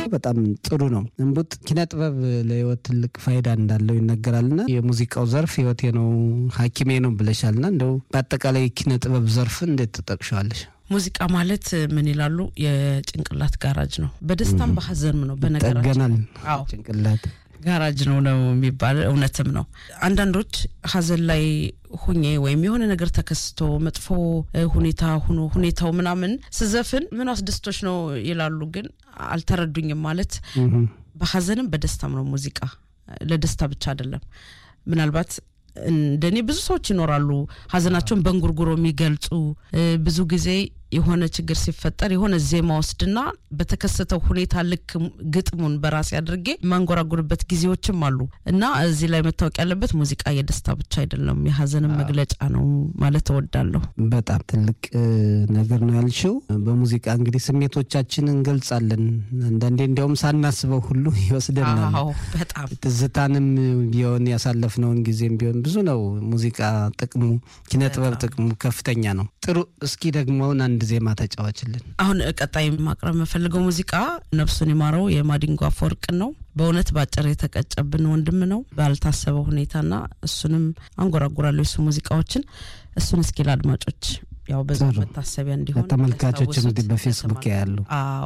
በጣም ጥሩ ነው። እምቡጥ ኪነ ጥበብ ለህይወት ትልቅ ፋይዳ እንዳለው ይነገራልና የሙዚቃው ዘርፍ ህይወቴ ነው ሐኪሜ ነው ብለሻልና እንደው በአጠቃላይ ኪነ ጥበብ ዘርፍን እንዴት ትጠቅሸዋለሽ? ሙዚቃ ማለት ምን ይላሉ? የጭንቅላት ጋራጅ ነው። በደስታም በሀዘንም ነው። በነገራችን ይጠገናል አዎ ጭንቅላት ጋራጅ ነው ነው የሚባል እውነትም ነው። አንዳንዶች ሀዘን ላይ ሁኜ ወይም የሆነ ነገር ተከስቶ መጥፎ ሁኔታ ሁኖ ሁኔታው ምናምን ስዘፍን ምን አስደስቶች ነው ይላሉ። ግን አልተረዱኝም። ማለት በሀዘንም በደስታም ነው ሙዚቃ። ለደስታ ብቻ አይደለም። ምናልባት እንደኔ ብዙ ሰዎች ይኖራሉ ሀዘናቸውን በእንጉርጉሮ የሚገልጹ ብዙ ጊዜ የሆነ ችግር ሲፈጠር የሆነ ዜማ ወስድና በተከሰተው ሁኔታ ልክ ግጥሙን በራሴ አድርጌ የማንጎራጉርበት ጊዜዎችም አሉ እና እዚህ ላይ መታወቅ ያለበት ሙዚቃ የደስታ ብቻ አይደለም፣ የሀዘንም መግለጫ ነው ማለት እወዳለሁ። በጣም ትልቅ ነገር ነው ያልሽው። በሙዚቃ እንግዲህ ስሜቶቻችን እንገልጻለን። አንዳንዴ እንዲያውም ሳናስበው ሁሉ ይወስደናል። አዎ በጣም ትዝታንም ቢሆን ያሳለፍነውን ጊዜም ቢሆን ብዙ ነው። ሙዚቃ ጥቅሙ፣ ኪነ ጥበብ ጥቅሙ ከፍተኛ ነው። ጥሩ። እስኪ ደግሞ አንድ ዜማ ተጫዋችልን። አሁን ቀጣይ ማቅረብ የምፈልገው ሙዚቃ ነፍሱን ይማረው የማዲንጎ አፈወርቅን ነው። በእውነት በአጭር የተቀጨብን ወንድም ነው ባልታሰበ ሁኔታና እሱንም አንጎራጉራለሁ የሱ ሙዚቃዎችን። እሱን እስኪ ለአድማጮች ያው በዛ መታሰቢያ እንዲሆን ተመልካቾች እንግዲህ ያስታውሱት በፌስቡክ ያሰማል። ያሉ አዎ